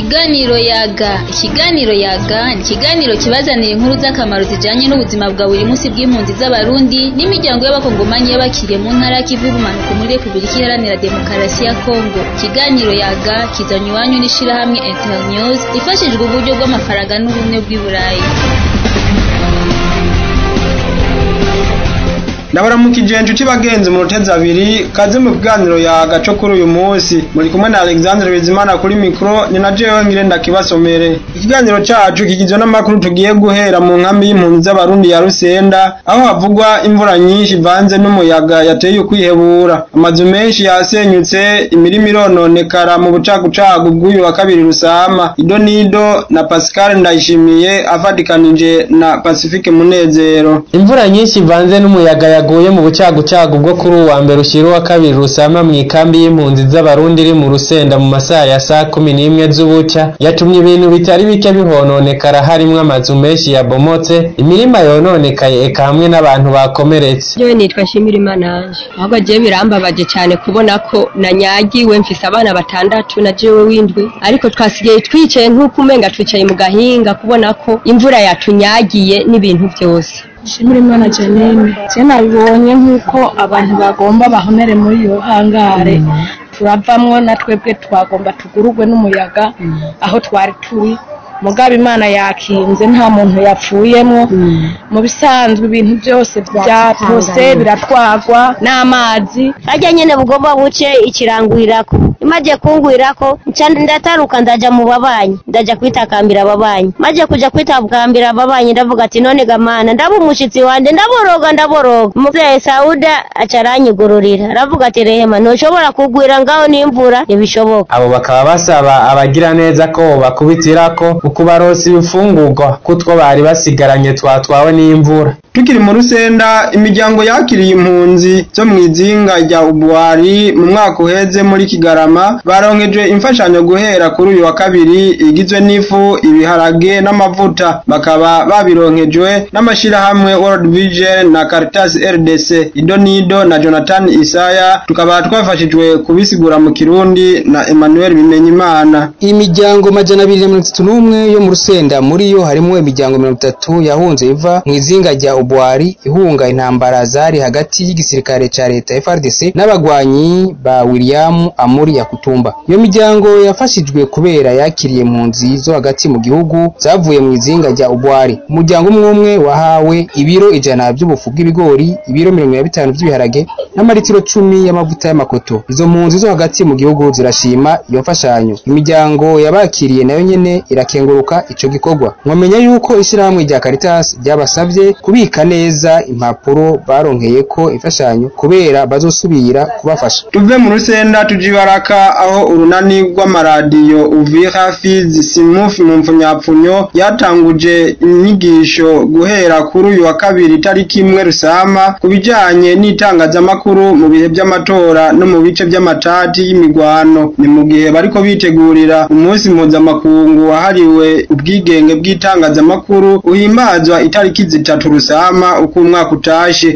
Ikiganiro yaga ikiganiro yaga ni ikiganiro kibazanira inkuru z'akamaro zijanye n'ubuzima bwa buri munsi bw'impunzi z'abarundi n'imiryango y'abakongomanyi y'abakiriye mu ntara y'ikivu y'ubumanuko muri repubulika iharanira demokarasi ya kongo ikiganiro yaga kizanye iwanyu n'ishirahamwe internews ifashijwe uburyo bw'amafaranga n'ubumwe bw'i burayi ndabaramukije inshuti bagenzi mu rutezi abiri kaze mu kiganiro yaga co kuri uyu munsi muri kumwe na Alexandre Bizimana kuri mikro ni na jewe ngire ndakibasomere ikiganiro cacu kigizwe n'amakuru tugiye guhera mu nkambi y'impunzi z'abarundi ya Rusenda aho havugwa imvura nyinshi ivanze n'umuyaga yateye ukwihebura amazu menshi yasenyutse imirima irononekara mu bucagucagu bw'uyu wa kabiri rusama ido nido na Pascal Ndayishimiye afatikanije na Pacifique Munezero imvura nyinshi ivanze n'umuyaga yaguye mu bucagucagu bwo kuri uwa mbere ushira uwa kabiri rusama mu ikambi y'impunzi z'abarundi iri mu rusenda mu masaha ya saa kumi n'imwe z'ubuca yatumye ibintu bitari bike bihononekara harimwo amazu menshi yabomotse imirima yononekaye eka hamwe n'abantu bakomeretse Jewe nitwa Shimirimana Ange ahubwo jewe birambabaje cyane kubona ko nanyagiwe mfise abana batandatu na jewe w'indwi ariko twasigaye twicaye nk'uko umenga twicaye mu gahinga kubona ko imvura yatunyagiye n'ibintu byose Shimira Imana Janine je nabibonye nk'uko abantu bagomba bahonere muri iyo hangare turavamwo na twebwe twagomba tugurugwe n'umuyaga aho twari turi mugabo imana yakinze nta muntu yapfuyemwo mu bisanzwe ibintu byose byatose biratwagwa n'amazi harya nyene bugomba buce ikirangurirako imaze kungwirako nca ndataruka ndaja mu babanyi ndaja kwitakambira ababanyi maze kuja kwitakambira ababanyi ndavuga ati none gamana ndaba umushitsi wanje ndaboroga ndaboroga umuvyeyi sauda aca aranyigururira aravuga ati rehema ntushobora kugwira ngaho n'imvura ntibishoboka abo bakaba basaba abagira neza ko bobakubitirako ukubaronsa ibifungurwa kutwo bari basigaranye twatwawe n'imvura tukiri mu rusenda imiryango yakiriye impunzi zo mu izinga rya ubwari mu mwaka uheze muri kigarama baronkeje imfashanyo guhera kuri uyu wa kabiri igizwe n'ifu ibiharage n'amavuta bakaba babironkejwe n'amashirahamwe World Vision na Caritas RDC Ido Nido na Jonathan Isaya tukaba twafashijwe kubisigura mu Kirundi na Emmanuel Bimenyimana imiryango majana abiri na mirongo itatu n'umwe yo mu rusenda muri yo harimo imiryango mirongo itatu yahunze iva mu izinga rya ubwari ihunga intambara zari hagati y'igisirikare ca leta FRDC n'abagwanyi ba William Amuri ya Kutumba iyo miryango yafashijwe kubera yakiriye impunzi zo hagati mu gihugu zavuye mu izinga rya ubwari umuryango umwe umwe wahawe ibiro ijana by'ubufu bw'ibigori ibiro mirongo na bitanu by'ibiharage n'amaritiro cumi y'amavuta y'amakoto izo mpunzi zo hagati mu gihugu zirashima iyo mfashanyo imiryango yabakiriye nayo nyene irakenguruka ico gikorwa mwamenya yuko ishirahamwe rya Caritas ryabasavye kubika neza impapuro baronkeyeko imfashanyo kubera bazosubira kubafasha tuve mu rusenda tujibaraka aho urunani rw'amaradiyo uvira fizi simufi mu mfunyapfunyo yatanguje inyigisho guhera kuri uyu wa kabiri itariki imwe rusama ku bijanye n'itangazamakuru mu bihe by'amatora no mu bice by'amatati y'imigwano ni mu gihe bariko bitegurira umunsi mpuzamakungu wahariwe ubwigenge bw'itangazamakuru uhimbazwa itariki zitatu rusama uko umwaka utashe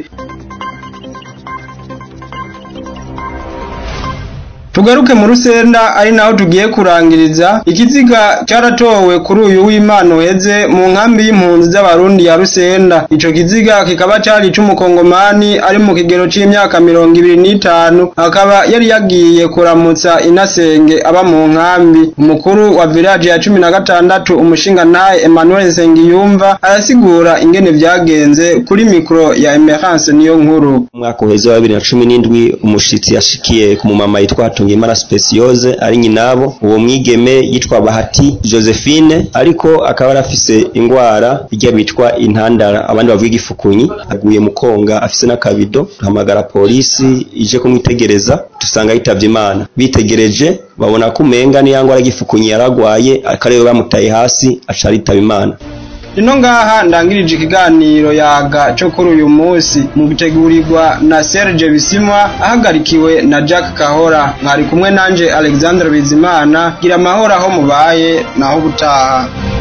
tugaruke mu rusenda ari naho tugiye kurangiriza ikiziga cyaratowe kuri uyu w'imana uheze mu nkambi y'impunzi z'abarundi ya rusenda ico kiziga kikaba cari c'umukongomani ari mu kigero c'imyaka mirongo ibiri n'itanu akaba yari yagiye kuramutsa inasenge aba mu nkambi umukuru wa village ya cumi na gatandatu umushingantahe emmanuel nsengiyumva arasigura ingene vyagenze kuri mikro ya emerance niyo nkuru umwaka uheze wa bibiri na cumi n'indwi umushitsi yashikiye ku mumama yitwa Tungimana Speciose ari nyinabo uwo mwigeme yitwa Bahati Josephine ariko akaba arafise ingwara ijya bitwa intandara abandi bavuga igifukunyi aguye mu konga afise n'akabido duhamagara polisi ije kumwitegereza dusanga yitavye Imana bitegereje babona ko umenga niyo ngwara y'igifukunyi yaragwaye akarere bamutaye hasi aca aritaba Imana ino ngaha ndangirije ikiganiro yaga cyo kuri uyu munsi mu gutegurirwa na Serge Bisimwa ahagarikiwe na Jack Kahora mwari kumwe nanje Alexandre Bizimana gira amahoro aho mubaye naho ubutaha